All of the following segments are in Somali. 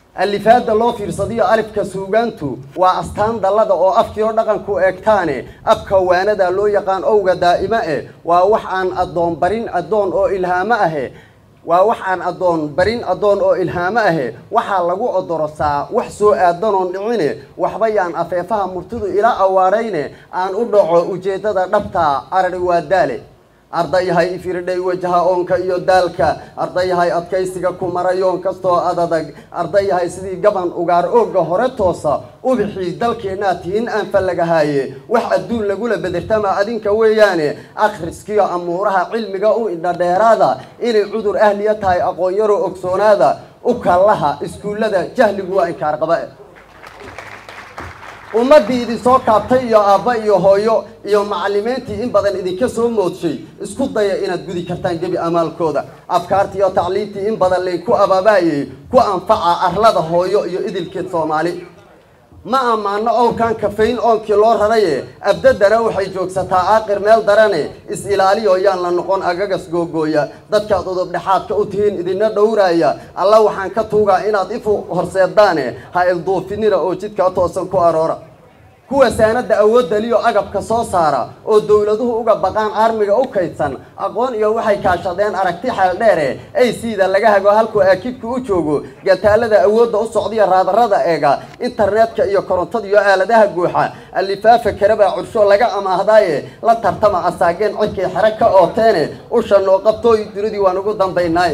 alifaada loo fiirsadiyo alifka suugaantu waa astaan dallada oo afkiio dhaqanku eegtaane abka waanada loo yaqaan owga daa'imo eh waa wax aan addoon barin addoon oo ilhaamo ahe waa wax aan addoon barin addoon oo ilhaamo ahe waxaa lagu odorosaa wax soo aadanoon dhicine waxba yaan afeefaha murtidu ila awaarayne aan u dhaco ujeeddada dhabta arari waa daale ardayahay ifiridhay wajaha oonka iyo daalka ardayahay adkaysiga ku marayoon kastoo adadag ardayahay sidii gaban ugaar ooga hore toosa ubixii dalkeennaa tihin aan fallagahaaye wax adduun lagula bedertama adinka weeyaane akhriskiyo amuuraha cilmiga u indhadheeraada inay cudur ahliya tahay aqoon-yaro ogsoonaada u kallaha iskuullada jahligu waa inkaar qaba ummaddii idin soo kaabtay iyo aabba iyo hooyo iyo macallimiintii in badan idinka soo moodshay isku daya inaad gudi kartaan gebi amaalkooda afkaartii iyo tacliintii in badan laynku abaabaayay ku anfaca arlada hooyo iyo idilkeed soomaali ma ammaano owrkan kafayn oonkii loo raraye abdadana waxay joogsataa aaqir meel darane is-ilaaliyo yaan la noqon agagas googooya dadkaad udub dhexaadka u tihiin idina dhowraaya alla waxaan ka tuugaa inaad ifu horseedaane ha ilduufinina oo jidkaa toosan ku aroora kuwa saanada awoodaliyo agabka soo saara oo dowladuhu uga baqaan armiga u kaydsan aqoon iyo waxay kaashadeen aragti xeeldheere ay siida laga hago halkuu aakidku u joogo gataalada awoodda u socdiya raadarada eega internetka iyo korontada iyo aaladaha guuxa alifaafa karabaa cursho laga amaahdaaye la tartama asaageen cidkay xere ka ooteene usha noo qabtooy dunidii waan ugu dambaynaay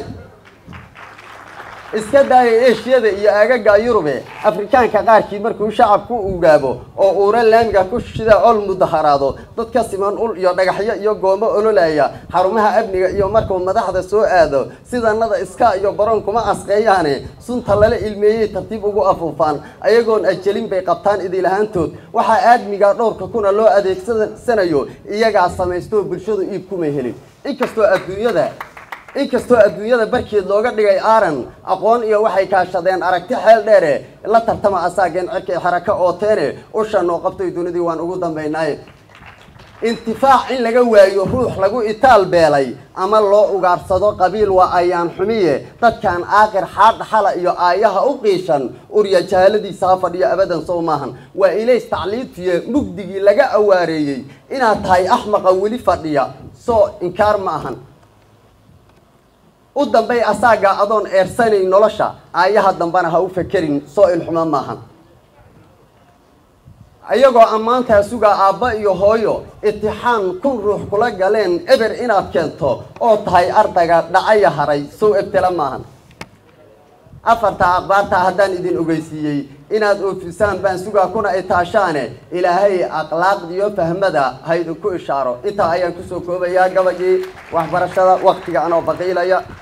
iska daaya eshiyada iyo aagaga yurube afrikaanka qaarkii markuu shacabku ugaabo oo uura laamiga ku shida ol mudaharaado dad ka siman ul iyo dhagaxyo iyo goomo ololaya xarumaha amniga iyo markuu madaxda soo aado sidanada iska iyo baroon kuma asqeeyaane sunta lala ilmeeyey tartiib ugu afuufaan ayagoon ajelin bay qabtaan idilahaantood waxaa aadmiga dhowrka kuna loo adeegsanayo iyagaa samaystoo bulshadu iib kuma helin inkastoo adduunyada inkastoo adduunyada barkeed looga dhigay aaran aqoon iyo waxay kaashadeen aragti xeel dheere la tartama asaageen cirkay xaraka ooteene usha noo qabtay dunidii waan ugu dambaynaaye intifaac in laga waayo ruux lagu itaal beelay ama loo ugaarsado qabiil waa ayaan xumiye dadkan aaqir xaadha xala iyo aayaha u qiishan urya jahaaladiisa ha fadhiyo abadan sow maahan waa ilays tacliintiye mugdigii laga awaareeyey inaad tahay axmaqa weli fadhiya soo inkaar ma ahan u dambay asaaga adoon eersanayn nolosha aayaha dambana ha u fekerin soo ilxumo maahan iyagoo ammaantaa sugaa aabba iyo hooyo itixaan kun ruux kula galeen eber inaad keento oo tahay ardayga dhacaya haray sow ebtela maahan afarta aqbaarta haddaan idin ogeysiiyey inaad oofisaan baan sugaa kuna itaashaane ilaahay akhlaaqdiyo fahmada ha idinku ishaaro intaa ayaan kusoo koobayaa gabagii waxbarashada waktiga anoo baqiilaya